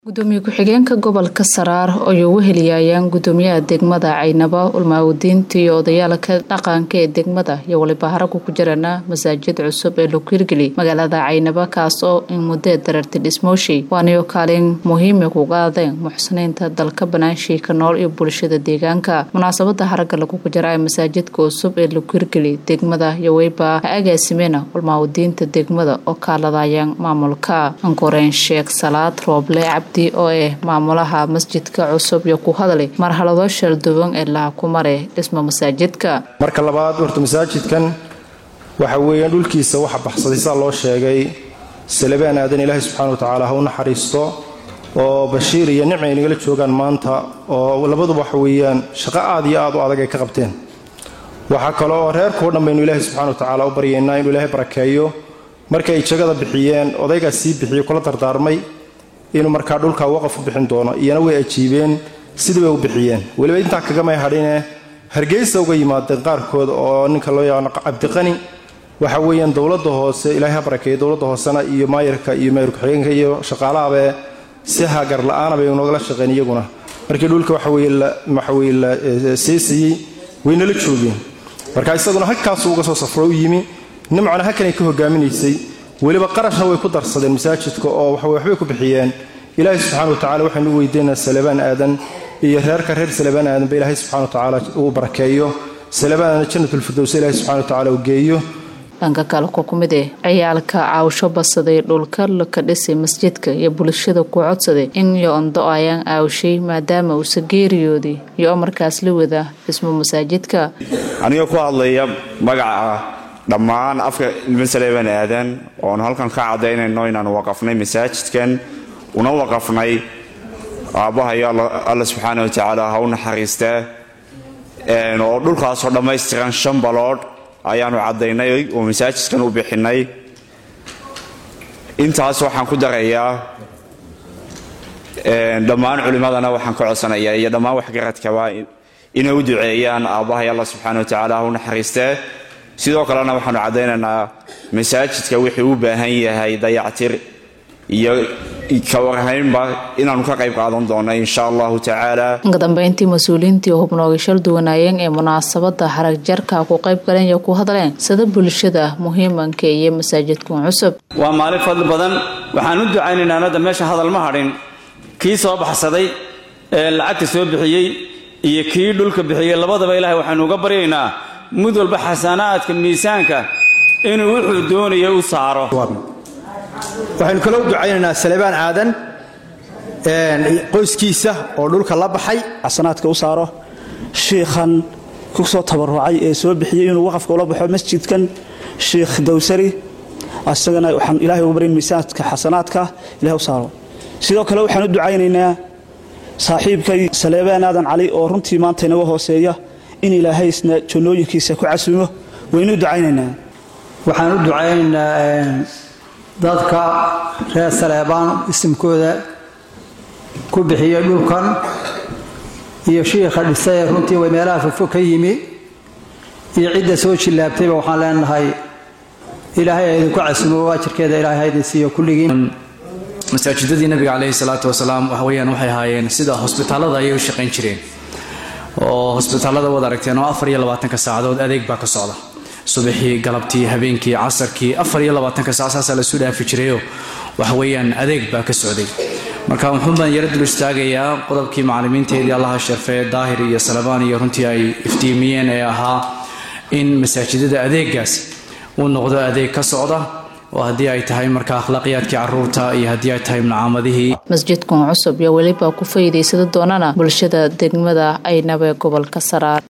gudoomiye ku-xigeenka gobolka saraar ay ugu heliyayaan gudoomiyaha degmada caynabo ulmaawadiinta iyo odayaalka dhaqanka ee degmada iyo waliba haragu ku jirana masaajid cusub ee lagu hirgeli magaalada caynabo kaas oo in muddee dareertay dhismooshi waanayo kaalin muhiima ku qaadeen muxsiniinta dalka banaanshiika nool iyo bulshada deegaanka munaasabada haragga lagugu jira ee masaajidka cusub ee lagu hirgeli degmada iyo weyba ha agaasimena ulmaawadiinta degmada oo kaaladayaan maamulka ankoreen sheekh salaad rooble oo ah maamulaha masjidka cusub iyo ku hadlay marhalado shalduwan ee laha ku mare dhismo masaajidka marka labaad horta masaajidkan waxa weeyaan dhulkiisa waxa baxsaday sidaa loo sheegay salabaan aadan ilaahay subxana wa tacaala ha u naxariisto oo bashiir iyo nicmi ay nagala joogaan maanta oo labaduba waxa weeyaan shaqo aad iyo aad u adag ay ka qabteen waxaa kale oo reerkao dhan baynu ilaahay subxana wa tacaala u baryaynaa inuu ilaahay barakeeyo markay jagada bixiyeen odaygaas sii bixiyo kula dardaarmay inuu markaa dhulkaa waqaf u bixin doono iyana way ajiibeen sidii bay u bixiyeen weliba intaa kagamay hadhine hargeysa uga yimaadeen qaarkood oo ninka loo yaqaano cabdiqani waxa weeyaan dowladda hoose ilaahay ha barakeeya dowladda hoosena iyo maayarka iyo maayar ku-xigeenka iyo shaqaalahabe si hagar la-aana bay nogala shaqeen iyaguna markii dhulka waxaweye la seesayey waynala joogeen marka isaguna halkaasu uga soo safro u yimi nimcana halkanay ka hogaaminaysay weliba qarashna way ku darsadeen masaajidka oo waxbay ku bixiyeen ilaahay subxana wa tacala waxaynu u weydiinaa salabaan aadan iyo reerka reer salabaan aadan ba ilaahay subxana wa tacaala uu barakeeyo salabaanana jannatulfirdows ilaahay subxana wa tacaala uu geeyo dhanka kale ku kumid eh ciyaalka caawsho badsaday dhulka laka dhisay masjidka iyo bulshada ku codsaday in iyo ondo ayaan aawshay maadaama uusa geeriyoodii iyo markaas la wada dhismo masaajidka anigoo ku hadlaya magaca dhammaan afka ilmo saleebaan aadan oonu halkan ka cadaynayno inaanu waqafnay masaajidkan una waqafnay aabbahayo alla subxaana wa tacaala ha u naxariistaa oo dhulkaasoo dhammaystiran shan baloodh ayaanu caddaynay oo masaajidkan u bixinay intaas waxaan ku darayaa dhammaan culimmadana waxaan ka codsanayaa iyo dhammaan waxgaradkaba inay u duceeyaan aabbahay alla subxaana wa tacaala ha u naxariistaa sidoo kalena waxaanu caddaynaynaa masaajidka wixii u baahan yahay dayactir iyo kawarhaynba inaanu ka qayb qaadan doono insha allahu tacaala ka dambeyntii mas-uuliyiintii hubnooga shal duwanaayeen ee munaasabada harag jarka ku qayb galeen iyo ku hadleen sida bulshada muhiimanka iyo masaajidkan cusub waa maalin fadli badan waxaan u ducaynaynaa hadda meesha hadal ma hadhin kii soo baxsaday ee lacagta soo bixiyey iyo kii dhulka bixiyey labadaba ilahay waxaynu uga baryaynaa mid walba xasanaadka miisaanka inuu wuxuu doonayo u saaro waxaynu kaloo u ducaynaynaa salebaan aadan qoyskiisa oo dhulka la baxay xasanaadka u saaro shiikhan ku soo tabarucay ee soo bixiyey inuu waqafka ula baxo masjidkan shiikh dawsari asagana waxaan ilahay uga baryan miisaanka xasanaadka ilahay u saaro sidoo kale waxaan u ducaynaynaa saaxiibkay saleebaan aadan cali oo runtii maanta inaga hooseeya in ilaahay isna jannooyinkiisa ku casuumo waynu ducaynaynaa waxaan u ducaynaynaa dadka reer saleebaan isimkooda ku bixiyey dhulkan iyo shiikha dhisay runtii way meelaha fofo ka yimi iyo cidda soo jillaabtayba waxaan leenahay ilaahay ha idinku casuumo waajirkeeda ilaahay ha idin siiyo kulligiin masaajidadii nabiga caleyhi salaatu wasalaam waxaweyaan waxay ahaayeen sida hosbitaalada ayay u shaqayn jireen oo hosbitaalada wad aragteen oo afar iyo labaatanka saacadood adeeg baa ka socda subaxii galabtii habeenkii casarkii afar iyo labaatanka saac saasaa lasu dhaafi jirayoo waxaweyaan adeeg baa ka socday marka wuxuun baan yara dul istaagayaa qodobkii macallimiinteedii allaha sharfee daahir iyo salabaan iyo runtii ay iftiimiyeen ee ahaa in masaajidada adeegaas uu noqdo adeeg ka socda oo haddii ay tahay marka akhlaaqiyaadkii caruurta iyo haddii ay tahay mucaamadihii masjidkan cusub iyo weliba ku faa'iidaysada doonana bulshada degmada aynaba gobolka saraar